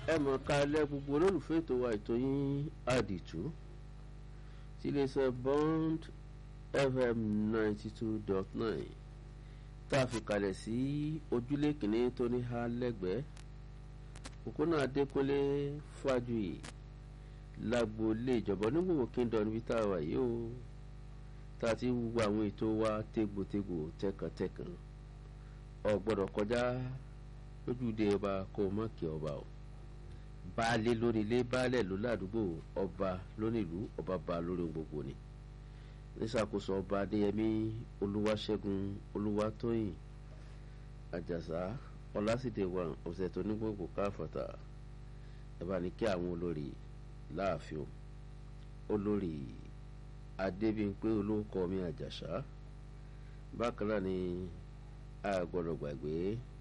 ẹ mọ̀ ká lẹ́ gbogbo olólùfẹ́ ètò wa ètò yín àdìtú tí iléeṣẹ́ bond fm ninety two dot nine tá a fi kalẹ̀ sí ojúlé kìíní tó ní ha lẹ́gbẹ̀ẹ́ òkúnà adékúnlé fájuyì lágboolé ìjọba onígbòho kingdom níbi tá a wà yìí o tá a ti wúwo àwọn ètò wa tégbòtégbò tẹkàntẹkàn ò gbọ́dọ̀ kọjá lójúde ọba kó mọ kí ọba o baálé lórí ilé baálẹ̀ ló ládùúgbò ọba lónílùú ọba ba lórí gbogbo ni níṣàkóso ọba adéyẹmí olúwaṣẹ́gun olúwatóyìn àjàsá ọlásìdè wà ọ̀sẹ̀ tó ní gbogbo káfọ̀tà ẹ bá ní kí àwọn olórí láàfin olórí adébíyìnpé olóńkọ mi àjàsá bákan náà ni a gbọ́dọ̀ gbàgbé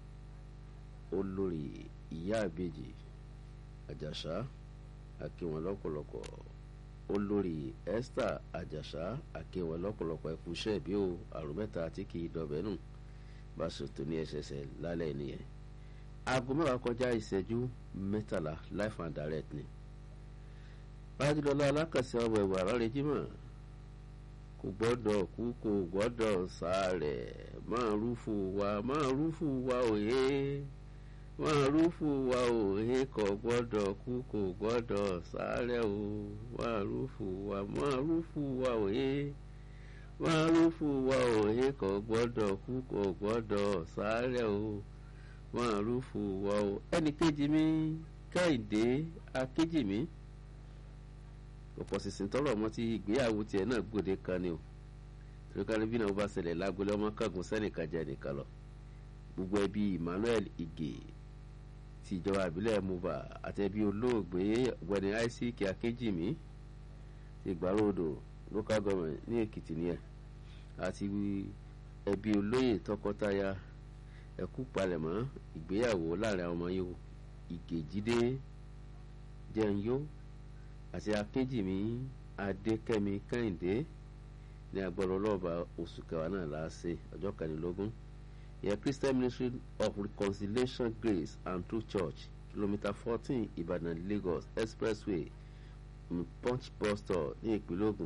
olórí ìyá àbèjì àjàsá àkíwọn lọ́pọ̀lọpọ̀ olórí esther àjàsá àkíwọn lọ́pọ̀lọpọ̀ ẹkùnṣẹ́ bí o àrùn mẹ́ta tí kì í dọ̀bẹ́ nù bá ṣètò ní ẹsẹsẹ lálẹ́ nìyẹn aago mẹ́wàá kọjá ìṣẹ́jú mẹ́tàlá life and direct ni bájúlọ́lá alákàsí ọmọ ẹ̀wà rárẹ̀ jímọ̀ kò gbọ́dọ̀ kú kò gbọ́dọ̀ sáré máa rúfù wa máa rúfù wa òye máa rúfù wa òye kò gbọ́dọ̀ kú kò gbọ́dọ̀ sáré o máa rúfù wa máa rúfù wa òye máa rúfù wa òye kò gbọ́dọ̀ kú kò gbọ́dọ̀ sáré o máa rúfù wa o ẹnì kejì mi kẹ́hìndé akéjì mi ọ̀pọ̀ sísìn tọrọ ọmọ tí ìgbéyàwó tiẹ̀ náà gbòde kan ni o tìrìkàlẹ̀ bí náà bá ṣẹlẹ̀ lágbolé ọmọ kángun sẹ́nìkan jẹ́ nìkan lọ gbogbo ẹbí emmanuel ige ti ìjọba àbílẹ̀ muba àti ẹbí olóògbé ọ̀gbẹ́ni isaac akéjìmí ti gbàròdò local government ní èkìtì nìyẹn àti ẹbí olóyè tọkọtaya ẹkú palẹ̀mọ́ ìgbéyàwó láàrin àwọn ọmọ yìí ige jíde jẹ́nyó àti akéjìmí adékẹ́mi kẹ́hìndé ní agbọ́dọ̀ ọlọ́ọ̀bà oṣù kẹwàá náà láàṣẹ ọjọ́ kẹrìnlélógún yẹ christian ministry of reconciliation grace and true church kilometre fourteen ìbàdàn lagos expressway punch bus stop ní ìpínlẹ̀ ògùn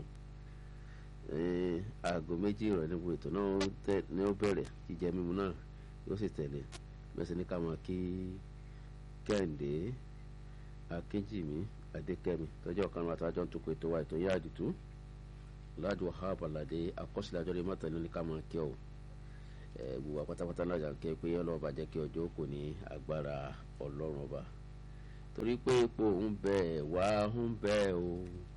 aago méjì ìrọ̀lẹ́ níbo ètò náà ní ó bẹ̀rẹ̀ jíjẹ mímu náà yóò sì tẹ̀lé bẹ́sẹ̀ ní ká máa kí kẹ́hìndé akéjìmí adékẹ́mi tọ́jú ọ̀kan wa tàjọ́ ń tukọ̀ ètò wa ètò yá àdìtú láàdù wahab aládé akọ́sílẹ̀ àjọ lè má tẹ̀lé ní ká máa kí ọ gbogbo àpátápátá náà jà ń kẹ́ pé ọlọ́run bá jẹ́ kí ọjọ́ kò ní agbára ọlọ́run ọba torí pé epo ń bẹ wá ń bẹ o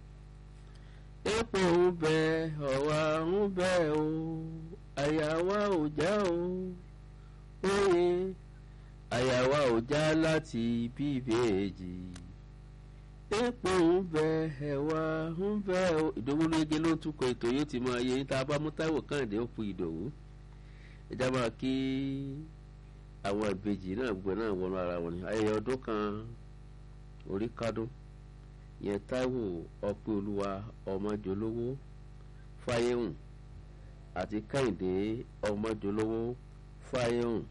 epo ń bẹ ọ̀wá ń bẹ o àyà wa ò já o óye àyà wa ò já láti bíbèèjì epo ń bẹ ẹwà ń bẹ ìdòwú lóge ló ń túkọ̀ ètò yóò ti máa yẹ níta bá mú táwọn kàǹdé ó pu ìdòwú ẹjá máa kí àwọn ìbejì náà gbogbo náà wọnú ara wọn ni ayẹyẹ ọdún kan orí kádùn yẹn táíwò ọpẹ olúwa ọmọjọlówó fáyéhùn àti kẹ́hìndé ọmọjọlówó fáyéhùn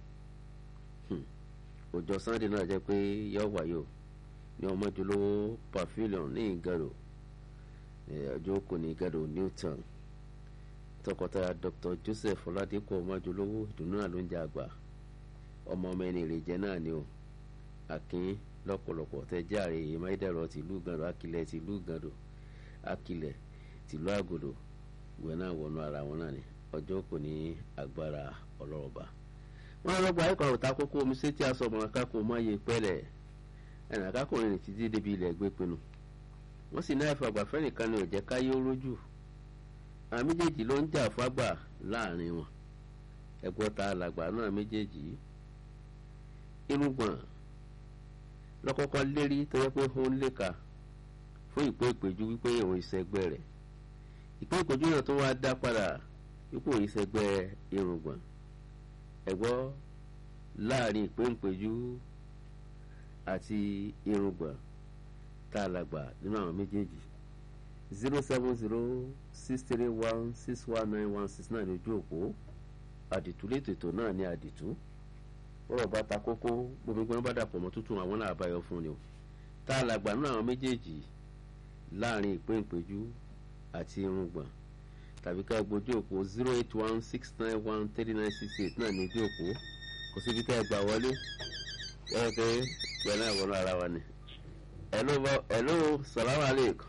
ọjọ́ sunday náà jẹ́ pé yọ wáyé o ní ọmọdúnlówó pavilion ní ìgàdò ọjọ́ kò ní ìgàdò newton tọkọtaya dr joseph ọládẹ́kọ̀ ọmọdúnlówó ìdùnnú náà ló ń jẹ àgbà ọmọ ọmọ ẹni ìrèjẹ náà ni o akin lọ́pọ̀lọpọ̀ tẹ járe ìmáìdẹ̀rọ tìlú gàdò akilẹ̀ tìlú gàdò akilẹ̀ tìlú àgòdò ìwé náà wọnú ara wọn náà ni ọjọ́ kò ní agbára ọlọ́ọ̀ba wọn lọ gba ẹ̀kọ́ àwòtá kókó omi sétí aṣọ ọmọ akáko mọ́ iye pẹ́lẹ̀ ẹnì akákùnrin ní títí débi ilẹ̀ gbé pinnu wọ́n sì náà fàgbàfẹ́ nìkan ni ò jẹ́ káyé ó rójú àwọn méjèèjì ló ń jà fágbà láàrin wọn ẹ̀gbọ́n ta alàgbà náà méjèèjì irúgbọ̀n lọ́kọ́kọ́ lérí tó yẹ pé ó ń léka fún ìpè ìpèjú wípé òun ìṣẹ́gbẹ́ rẹ̀ ìpè ìpèjú náà tó wá dá padà wípé òun ìṣẹ́gbẹ́ irùngbọ̀n ẹ̀gbọ́n láàrin ìpè ìpèjú àti irùngbọ̀n tá a làgbà nínú àwọn méjèèjì zero seven zero six three one six one nine one six nine ojú òpó àdìtú létò ètò náà ní àdìtú bọ́rọ̀ bá ta kókó gbogbo gbọ́n bá dàpọ̀ mọ́ tútù àwọn náà àbáyọ fún ni o tá a làgbà náà àwọn méjèèjì láàrin ìpín ìpéjú àti irùngbọ̀n tàbí ká gbójú òpó zero eight one six nine one three nine six eight náà ní ojú òpó kò síbi tẹ́ ẹ gbà wọlé ẹ pé pẹ̀lú àwọn ara wa ni. hello salamu aleykum.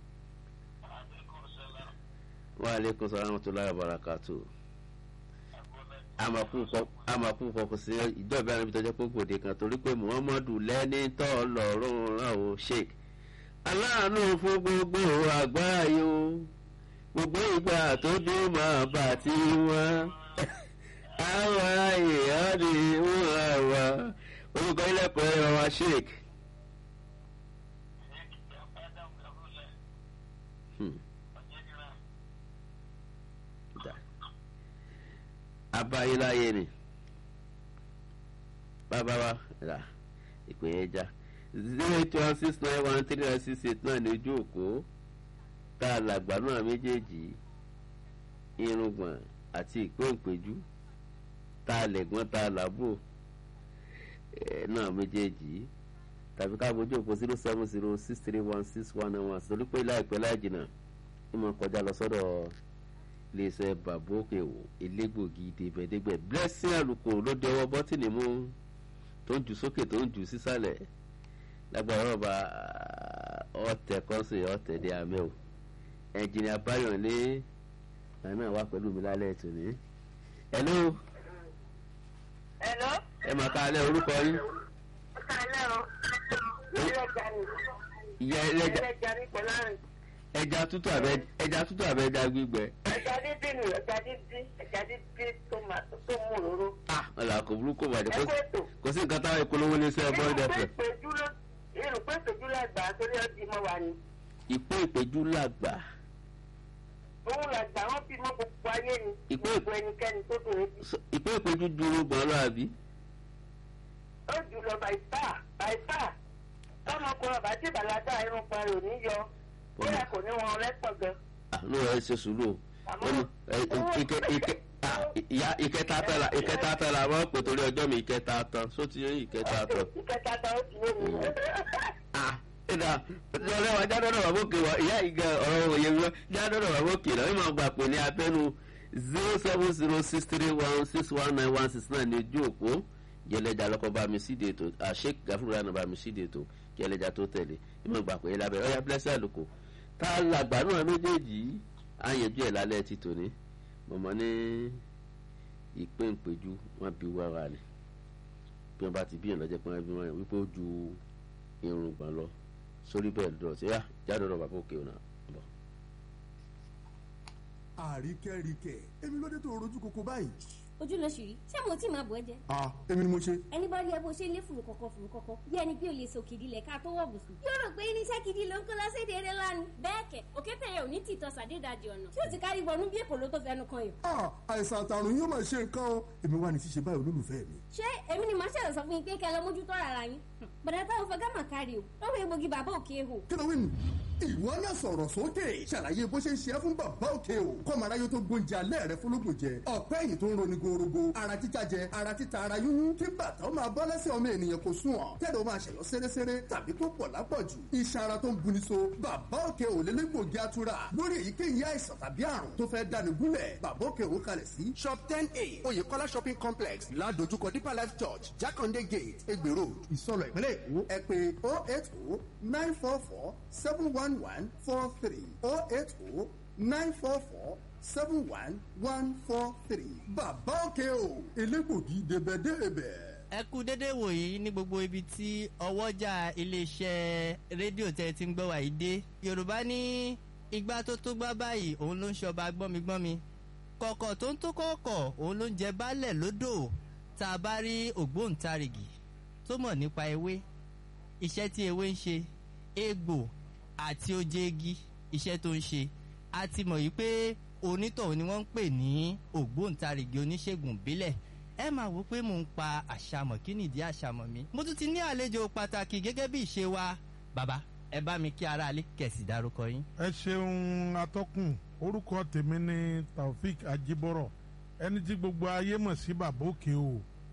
wa aleykum salaam wa rahmatulahi wa barakatuh amaku fọkùn sí ìjọba ẹni tó jẹ́ pé gbòde kan torí pé muhammadu lẹ́ni tó lọ́rùn rán o sheik aláàánú fún gbogbo àgbáyé o gbogbo ìgbà tó dé máa bà tí wọ́n àwa èèyàn ni wọ́n àwa orúkọ ilẹ̀kùn ẹ̀rọ wa sheik. Hmm. abayéláyé ni bàbá wa rà ìpè yẹn já zero eight one six nine one three nine six eight náà ní ojú òkú tá a làgbà náà méjèèjì irùngbọ̀n àti ìpéǹpéjú tá a lẹ̀gbọ́n tá a làbò náà méjèèjì tàbí ká bójú òpó zero seven zero six three one six one nine one torí pé láìpẹ́ láì jìnnà ìmọ̀ kọjá lọ sọ́dọ̀ iléeṣẹ́ bàbókè wò elégbògi débẹ̀dégbẹ̀ blessing àlùkò ló dé ọwọ́ bọ́tìnì mú tó ń jù sókè tó ń jù sísàlẹ̀ lágbára ọba ọ̀tẹ̀ kọ́sì ọ̀tẹ̀ dé amẹ́ o ẹnjìnìà báyọ̀lé àná wà pẹ̀lú mi lálẹ́ ètò ní. hello. hello. ẹ máa ká alẹ́ orúkọ yín. ó ká alẹ́ o. ẹlẹ́jà ni. ìyá ẹlẹ́jà ẹlẹ́jà ni pẹ̀lú àrùn. ẹja tútù àbẹ ẹja tútù àbẹ ẹja gbígbẹ. ẹja dídí ni ẹja dídí ẹja dídí tó máa tó mú òróró. ah ọ̀là kò burúkú bàjẹ́ ẹ kó ètò. kò sí nǹkan táwọn ìpolówó ní sẹ́ẹ̀ bọ́ọ̀dù irun pé ẹ̀fẹ̀. ìpéjú ló irun pé ìpéjú làgbà torí ọdí mọ́ wa ni. ìpé ìpéjú làgbà òun làgbà wọn bí mọ́ gbogbo ayé ni. Ìpé- gbogbo ẹnikẹ́ni tó dùn ún. So, ìpé ìpéjú dúró gbọ́n lọ àbí. ó jù lọ bàìpá bàìpá tọmọkùnrin ọba tí bàlágà irun parí ò ní yọ kódà kò ní wọn lẹ́pọ̀ gan. àánú rẹ̀ ṣe sùúrù o. Àmọ́- wọ́n ní ẹ, ẹ, ike ike ah, ìyá ìkẹta tán la ìkẹta tán la wọ́n pè torí ọjọ́ mi ìkẹta tán só ti yẹ ìkẹta tán. ìkẹta tán ó ti yé mi. ah ìdá ọ̀rẹ́ wa jádọ́dọ̀ wà bókè wa ìyá ìgẹ ọ̀rọ̀ òye mi wá jádọ́dọ̀ wà bókè náà ìmọ̀ gbà pé ní abẹ́nu zero seven zero six three one six one nine one six nine ní ojú òpó jẹlẹjà lọkọ bá mi síde ètò àṣẹ gàfúrú rẹ̀ náà bá mi síde ètò jẹlẹjà tó tẹ̀lé ìmọ̀ gbà pé lábẹ́ ọ̀yà blessing àlùkò tá a làgbà náà méjèèjì á yanjú ẹ̀ lálẹ́ ti tòní mọ̀mọ́ ní ìpéǹpéjú wọn bí wàrà ni bí wọn bá ti bí yàn lọ́jọ́ pé wọ́n bí wọn wípé ó ju irùngbọ̀n lọ sórí bẹ́ẹ̀ lọ sí yá jáde lọ bàbá òkè ọ̀nà bọ̀. àríkẹ́ríkẹ́ èmi ló dé tó rojú koko báyìí. ojú ló ṣì rí ṣé mo tí máa bọ̀ ẹ́ jẹ́ ah èmi ni mo ṣe. ẹni bá rí ẹ bó ṣe ń lé fùrù kọ̀kọ̀ fùrù kọ̀kọ̀ bí ẹni pé o lè so kìdí lẹ̀ ká tó wọ̀ bùsùn. yóò rò pé irinṣẹ́ gidi ló ń kó lọ́sẹ̀dẹ̀ eré lánàá. bẹ́ẹ̀ kẹ̀ òkété yẹn ò ní tìtọ́ sàdédàjì ọ̀nà tí ó ti kárí wọnú bí èkó ló tó fẹnu kan yìí. ah àìsàn àtàrùn yóò máa ṣe nǹkan o èmi wà ní ṣíṣe báyìí olólùfẹ́ mi. ṣé èmi ni màá ṣẹlẹ̀ sọ fún yín pé kẹ́ lọ mójútó rárá yín. bàdà táwọn fẹ́ gámà kárí o lọ́wọ́ egbògi bàbá òkè hò. kí ló wí nù. ìwọ náà sọ̀rọ̀ sókè ṣàlàyé bó ṣe ń ṣe é fún bàbá òkè o kọ́mọ aráyé tó gbóúnjẹ alẹ́ rẹ fúnlógún jẹ ọ̀pẹ́ ẹ̀yìn tó ń roni gorogo ara títa jẹ ara títa ara yúnyún kí bàtà ó máa bọ́ lẹ́sẹ̀ ọmọ ènìyàn kò sùn ọ̀ tẹ́lẹ̀ ó máa ṣẹ̀yọ́ séréséré tàbí tó pọ̀ lápọ̀jù iṣan ara tó ń buni so bàbá òkè ò lélẹ́gbògi atura lórí èyíkéyìí àìsàn tàbí àrùn tó fẹ́ dáni gúnlẹ̀ bàbá òkè ò kalẹ̀ sí shop ten a oyèkọ́lá shopping complex ládojúkọ deeper life church jákàndé gate egbè road ìsọlọ̀ ìpínlẹ̀ èkó ẹ pé oh eight oh nine four four seven one one four three oh eight oh nine four four seven one one four three bàbá òkè o elégbògi débẹ̀débẹ̀. ẹ kú dédé wòyí ní gbogbo ibi tí ọwọ́jà iléeṣẹ́ rédíò tẹ́ ẹ ti ń gbọ́ wà yìí dé yorùbá ní igbá tó tó gbá báyìí òun ló ń ṣọba gbọ́migbọ́mi kọ̀kọ̀ tó ń tó kọ̀ọ̀kọ̀ òun ló ń jẹ baálẹ̀ lódò tá a bá rí ògbóǹtarìgì tó mọ̀ nípa ewé iṣẹ́ tí ewé ń ṣe egbò àti oje igi iṣẹ́ tó ń ṣe a ti mọ̀ yìí pé onítọ̀hún ni wọ́n ń pè ní ògbóǹtarìgì oníṣègùn ìbílẹ̀ ẹ máa wò pé mò ń pa àṣàmọ̀ kí nìdí àṣàmọ̀ mi mo tún ti ní àlejò pàtàkì gẹ́gẹ́ bí ìṣe wa bàbá ẹ bá mi kí aráalé kẹ̀sì dárúkọ yín. ẹ ṣeun atọ́kùn orúkọ tèmi ni taofik ajibọrọ ẹni tí gbogbo ayé mọ̀ sí bàbá òkè o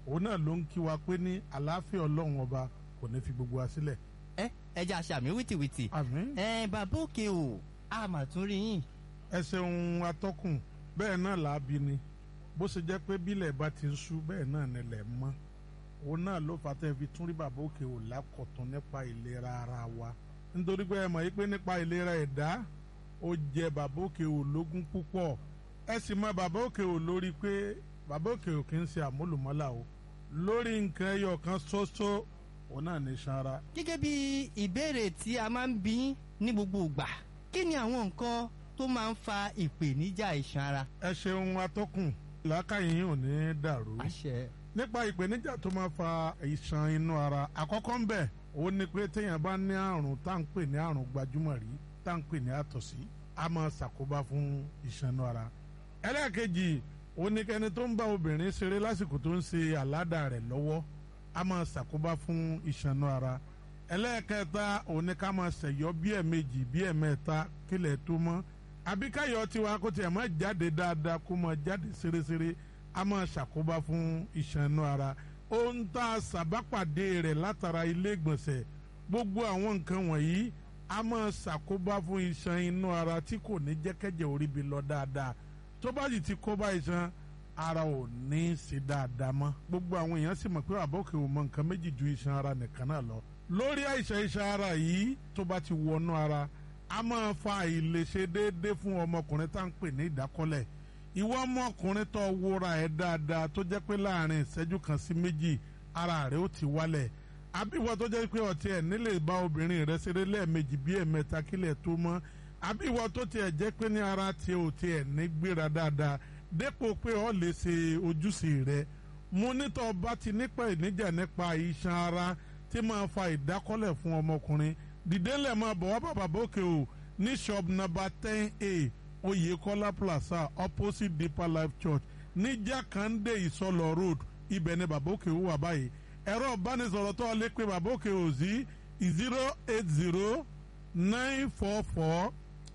òun náà ló ń kí wa pé ní àlàáfíà ọlọ́run ọba kò ní fi gbogbo wa sílẹ̀. ẹ ẹ jẹ́ àṣàmì wìtìwìtì àmín. ẹ bàbá òkè o a mà tún rí yín ẹ ṣeun atọ́kùn bẹ́ẹ̀ náà là á bí ni bó ṣe jẹ́ pé bílẹ̀ bá ti ń ṣú bẹ́ẹ̀ náà nílẹ̀ mọ́ òun náà ló fà tẹ́ fi tún rí bàbá òkè ò lákọ̀tún nípa ìlera ara wa nítorí pé ẹ mọ̀ yí pé nípa ìlera ẹ̀dá ó jẹ bàbá òkè ò lógún púpọ̀ ẹ sì mọ bàbá òkè ò lórí pé bàbá òkè ò kì í ṣe àmúlùmọ́là o lórí nǹkan ẹyọ kan ṣoṣo òun náà ní sanra gẹ́gẹ́ bí ìbéèrè tí a máa ń bí ní gbogbo ìgbà kí ni àwọn nǹkan tó máa ń fa ìpèníjà iṣan ara. ẹ ṣeun atọ́kùn làákàyè yín ò ní dàrú. àṣẹ nípa ìpèníjà tó máa fa ìṣàn inú ara àkọ́kọ́ ń bẹ̀ ó ní pé téèyàn bá ní àrùn tá à ń pè ní àrùn gbajúmọ̀ rí tá à ń pè ní àtọ̀sí a máa ṣàkóbá fún ìṣàn inú ara. ẹlẹ́ẹ̀kejì ó ní kẹ́ni tó ń bá obìnrin ṣeré lásìkò tó ń ṣe àládà rẹ̀ lọ́wọ́ a máa ṣàkóbá fún ìṣàn inú ara. ẹlẹ́ẹ̀kẹta ó ní ká máa ṣẹ̀yọ́ bí ẹ̀ẹ̀mejì bí ẹ̀ẹ̀mẹ́ta kílẹ̀ tó mọ́ àbíkáyọ̀ tiwa kó tiẹ̀ máa jáde dáadáa kó máa jáde ṣeréṣeré a máa ṣàkóbá fún iṣan inú ara ohun tá a ṣàbápàdé rẹ̀ látara ilé ìgbọ̀nsẹ̀ gbogbo àwọn nǹkan wọ̀nyí a máa ṣàkóbá fún iṣan inú ara tí kò ní jẹ́kẹ́jẹ́ orí bi lọ dáadáa tó bá sì ti kóbá iṣan ara ò ní í ṣe dáadáa mọ́ gbogbo àwọn èèyàn sì mọ̀ pé àbọ̀kẹ́ ò mọ nǹkan méjì ju iṣan ara nìkan náà lọ lórí àìsàn iṣan ara yìí tó bá ti wọnú ara a máa fa àìlèṣe déédéé fún ọmọkùnrin tá à ń pè ní ìdákọ́lẹ̀ ìwọ ọmọkùnrin tó wúra ẹ dáadáa tó jẹ́ pé láàrin ìṣẹ́jú kan sí méjì ara rẹ̀ ó ti wálẹ̀ àbí ìwọ tó jẹ́ pé ọtí ẹ̀ nílè bá obìnrin rẹ̀ ṣeré lẹ́ẹ̀mejì bí ẹ̀mẹ́ta kílẹ̀ tó mọ́ àbí ìwọ tó tiẹ̀ jẹ́ pé ní ara tiẹ̀ ò tiẹ̀ ní gbéra dáadáa dépò pé ọ lè ṣe ojúṣe rẹ̀ mo nítọ́ bá ti nípa ìníjà nípa iṣan ara tí máa fa ìdákọ́lẹ̀ fún ọmọkùnrin dìdélẹ̀ máa bọ̀ wá bàbá bókè o ní shop number ten a Oyèkọ́lá plaza opposite Deeper Life Church ní Jákàndé Ìsọlọ road ibẹ̀ ni bàbá òkè wà báyìí ẹ̀rọ ìbánisọ̀rọ̀ tó lè pe bàbá òkè ò sí zero eight zero nine four four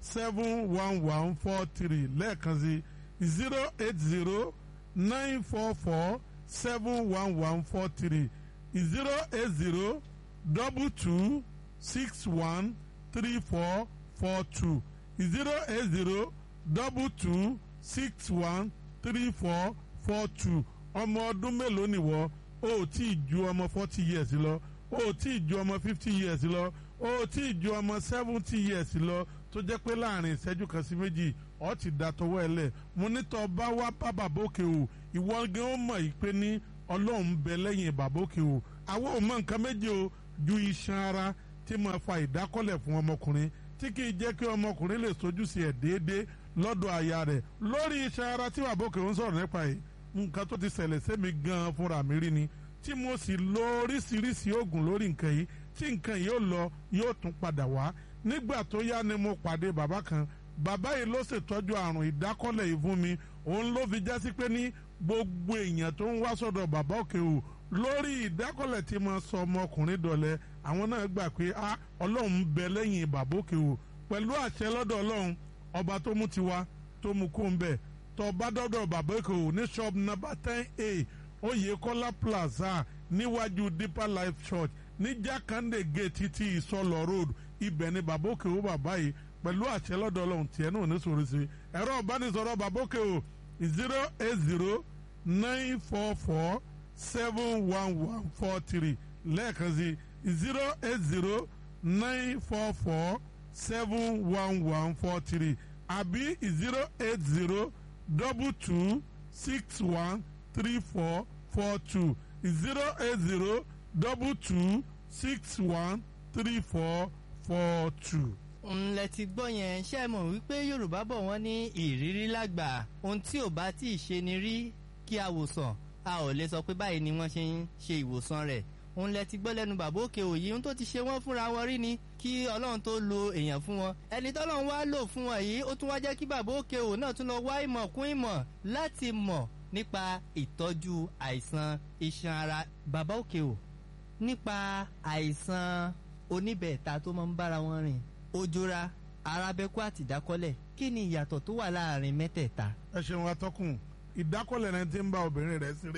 seven one one four three lẹ́ẹ̀kan sí zero eight zero nine four four seven one one four three zero eight zero double two six one three four four two zero eight zero double two six one three four four two ọmọ ọdún mélòó nìwọ o ò tí ì ju ọmọ forty years lọ o ò tí ì ju ọmọ fifty years lọ o ò tí ì ju ọmọ seventy years lọ tó jẹ́ pé láàrin ìṣẹ́jú kan sí méjì ọ ti da tọwọ́ ẹ lẹ̀ mo ní tọ́ bá wá bá bàbókè o ìwọ gan ó mọ̀ yìí pé ní ọlọ́run bẹ lẹ́yìn bàbókè o àwọn ò mọ nǹkan méje o ju iṣan ara tí máa fa ìdákọ́lẹ̀ fún ọmọkùnrin tí kì í jẹ́ kí ọmọkùnrin lè sojú sí ẹ̀ déédéé lọ́dọ̀ aya rẹ̀ lórí iṣan ara tí bàbókè ń sọ̀rọ̀ nípa yìí nǹkan tó ti ṣẹlẹ̀ sẹ́mi gan-an fúnra mi rí ni tí mo sì lo oríṣiríṣi oògùn lórí nǹkan yìí tí nǹkan yìí ó lọ yóò tún padà wá nígbà tó yá ni mo pàdé bàbá kan bàbá yìí ló ṣètọ́jú àrùn ìdákọ́lẹ̀ yìí fún mi òun ló fi jásí pé ní gbogbo èèyàn tó ń wá sọ́dọ̀ bàbá òkè o lórí ìdákọ́lẹ̀ tí mo sọ ọmọkùnrin dọ̀lẹ́ àwọn náà gbà pé a ọlọ́run ń bẹ lẹ́yìn bàbá òkè o pẹ̀lú àṣẹ lọ́dọ̀ ọlọ́run ọba tó mú tiwa tó mú kó ń bẹ̀ tó bá dọ́dọ̀ bàbá òkè o ní shop number ten a Oyèkọ́lá plaza níwájú Deeper Life Church ní Jákàndé gate ti Ìsọlọ road ibẹ̀ ni bàbá òkè o bàbá yìí pẹ̀lú àṣẹ lọ́dọ̀ ọlọ́run tiẹ̀ náà ní sòrò sí ẹ̀rọ ìbánisọ̀rọ̀ bàbá òkè o zero eight zero nine four four seven one one four three lẹ́ẹ̀kan sí zero eight zero nine four four seven one one four three àbí zero eight zero double two six one three four four two zero eight zero double two six one three four four two. ńlẹ̀ ti gbọ́ yẹn ṣe é mọ̀ wípé yorùbá bọ̀ wọ́n ní ìrírí lágbà ohun tí ò bá tí ì ṣe ni rí kí a wò sàn a ò lè sọ pé báyìí ni wọ́n ṣe ń ṣe ìwòsàn rẹ̀ òun lẹ ti gbọ́ lẹ́nu bàbá òkè òyì ohun tó ti ṣe wọ́n fúnra wọn rí ni kí ọlọ́run tó lo èèyàn fún wọn ẹni tọ́lọ́run wá lò fún wọn yìí ó tún wá jẹ́ kí bàbá òkè òun náà tún lọ wá ìmọ̀ kún ìmọ̀ láti mọ̀ nípa ìtọ́jú àìsàn iṣan ara bàbá òkè ò nípa àìsàn oníbẹ̀ẹ̀ta tó máa ń bára wọn rìn ojora arábẹ́kú àti ìdákọ́lẹ̀ kí ni ìyàtọ̀ tó wà láàrin mẹ́tẹ̀ẹ̀ta. ẹ ṣeun atọ́kùn ìdákọ́lẹ̀ náà ti ń bá obìnrin rẹ̀ ṣeré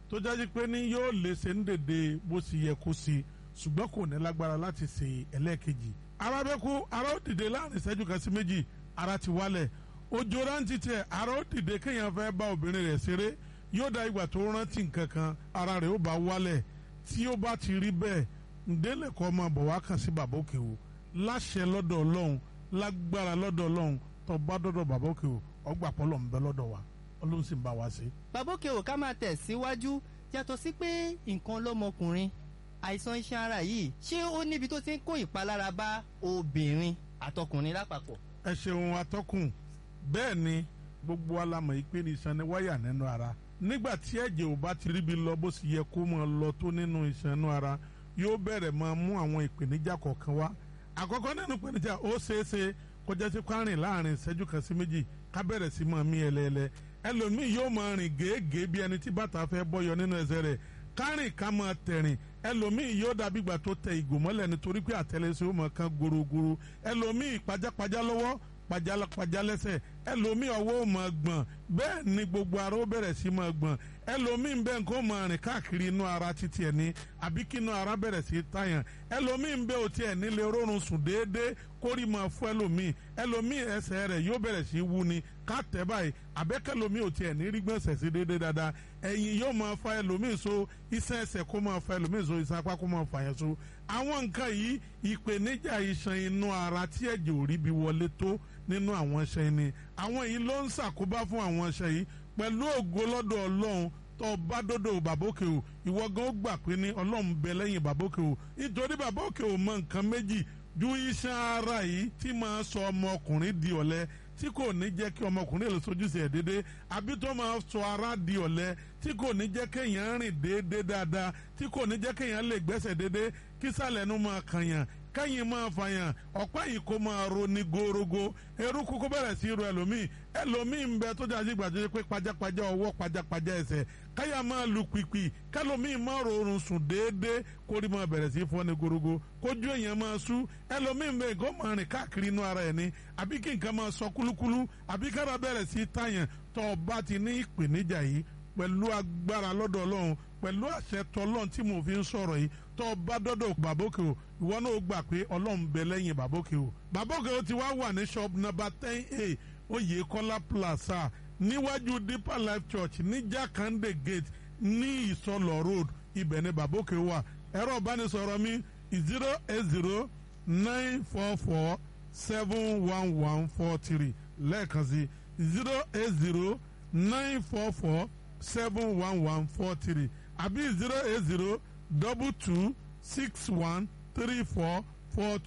tó jáde pé ní yóò lè ṣe ń dèdè bó ṣe yẹ kó ṣe ṣùgbọ́n kò ní lágbára láti ṣe ẹlẹ́ẹ̀kejì ara bẹ́ kú ara ó dìde láàrin ìṣẹ́jú kan sí méjì ara ti wálẹ̀ ojú rántí tiẹ̀ ara ó dìde kéèyàn fẹ́ bá obìnrin rẹ̀ ṣeré yóò da ìgbà tó rántí nǹkan kan ara rẹ̀ ó bá wálẹ̀ tí ó bá ti rí bẹ́ẹ̀ ǹdẹ́lẹ̀ kọ́ máa bọ̀ wá kàn sí bàbá òkè o láṣẹ lọ́dọ̀ ọlọ́run lágbára lọ́dọ̀ ọlọ́run tó bá dọ́dọ̀ bàbá òkè o ọgbà pọ́lọ̀ ń bẹ lọ́dọ̀ wa ọlọ́run sì ń bá wa ṣe. bàbá òkè ò ká máa tẹ̀ síwájú yàtọ̀ sí pé nǹkan lọ́mọkùnrin àìsàn iṣan ara yìí ṣé ó níbi tó ti ń kó ìpalára bá obìnrin àtọkùnrin lápapọ̀. ẹ ṣeun atọ́kùn bẹ́ẹ̀ ni gbogbo alamọ̀ yìí pé ní iṣan ni wáyà nínú ara nígbà tí ẹ̀jẹ̀ ò bá ti ríbi lọ bó sì yẹ kó máa lọ tó nínú iṣan inú ara yóò bẹ̀rẹ̀ máa mú àwọn ìpèníjà kọ̀ọ̀kan wá àkọ́kọ́ nínú ìpèníjà ó ṣeé ṣe kó jẹ́ sí kwárìn láàrin ìṣẹ́jú kan sí méjì ká bẹ̀rẹ̀ sí máa mí ẹlẹ́ẹ̀lẹ́ ẹlòmíì yóò máa rìn gèégèé bí ẹni tí bàtà fẹ́ bọ́yọ nínú ẹsẹ̀ rẹ̀ kárìn ká máa tẹ̀rìn ẹlòmíì yóò dàbí ìgbà tó tẹ ìgò mọ́lẹ̀ nítorí pé àtẹlẹsẹ̀ ó máa kan gorogoro ẹlòmíì pajápajá lọ́wọ́ pajápajá lẹ́sẹ̀ ẹlòmíì ọwọ́ ò máa gbọ̀n bẹ́ẹ̀ ni gbogbo ara ó bẹ̀rẹ̀ sí máa gbọ̀n ẹlòmíì ń bẹ nǹkan ó máa rìn káàkiri inú ara títí ẹ̀ ní àbí kí inú ara bẹ̀rẹ̀ sí tàyàn ẹlòmíì ń bẹ òtí ẹ̀ nílé rórun sùn déédéé kórì máa fún ẹlòmíì ẹlòmíì ẹsẹ̀ rẹ̀ yóò bẹ̀rẹ̀ sí wú ni ká tẹ̀ báyìí àbẹ́kẹ́lòmíì òtí ẹ̀ ní rí gbọ̀nsẹ̀ sí déédéé dáadáa ẹ̀yìn yóò máa fa ẹlòmíì so iṣan ẹsẹ̀ kó máa fa ẹlòmíì so iṣan apá kó máa fa yẹn so àwọn nǹkan yìí ìpèníjà iṣan inú ara tí ẹ̀jẹ̀ ò rí bí wọlé tó nínú àwọn iṣan yìí ni àwọn yìí ló ń ṣàkóbá fún àwọn iṣan yìí pẹ̀lú ògo lọ́dọ̀ ọlọ́run tó bá dọ́dọ̀ bàbókè o ìwọ gan ó gbà pé ní ọlọ́run bẹ lẹ́yìn bàbókè o nítorí bàbókè o mọ nǹkan méjì ju iṣan ara yìí tí máa sọ ọmọkùnrin di ọ̀lẹ tí kò ní jẹ́ kí ọmọkùnrin lè sojúṣe ẹ̀ déédéé àbí tó máa sọ ara di ọ̀lẹ tí kò ní jẹ́ kéèyàn rìn déédéé dáadáa tí kò ní jẹ́ kéèyàn lè gbẹ́sẹ̀ déédéé kí sàlẹ̀ nu máa kànyàn kẹ́yìn máa fàyàn ọ̀pá yìí kó máa ro ní gorogo eruku kó bẹ̀rẹ̀ sí ro ẹlòmíì ẹlòmíì ń bẹ tó jáde gbàdúrà pé pajápajá ọwọ́ pajápajá ẹsẹ̀ káyà máa lu pìpì kẹlòmíì máa rọrùn sùn déédéé kórì máa bẹ̀rẹ̀ sí fọ́ ní gorogo kójú èèyàn máa sú ẹlòmíì ń bẹ kó máa rìn káàkiri inú ara ẹ̀ ní àbí kí nǹkan máa sọ kúlúkúlú àbí kára bẹ̀rẹ̀ sí tàyàn tó o bá ti ní ìpèníjà yìí pẹ̀lú agbára lọ́dọ̀ ọlọ́run pẹ̀lú àṣẹ tọlọ́run tí mo fi ń sọ̀rọ̀ yìí tó o bá dọ́dọ̀ bàbókè o ìwọ náà ó gbà pé ọlọ́run bẹ lẹ́yìn bàbókè o bàbókè o ti wá wà ní shop number ten a oyèkọ́lá plaza níwájú deeper life church ní jakande gate ní ìsọlọ road ibẹ̀ ni bàbókè wà ẹ̀rọ ìbánisọ̀rọ̀ mi zero eight zero nine four four seven one one four three lẹ́ẹ̀kan sí zero eight zero nine four four seven one one four three àbí zero eight zero double two six one three four four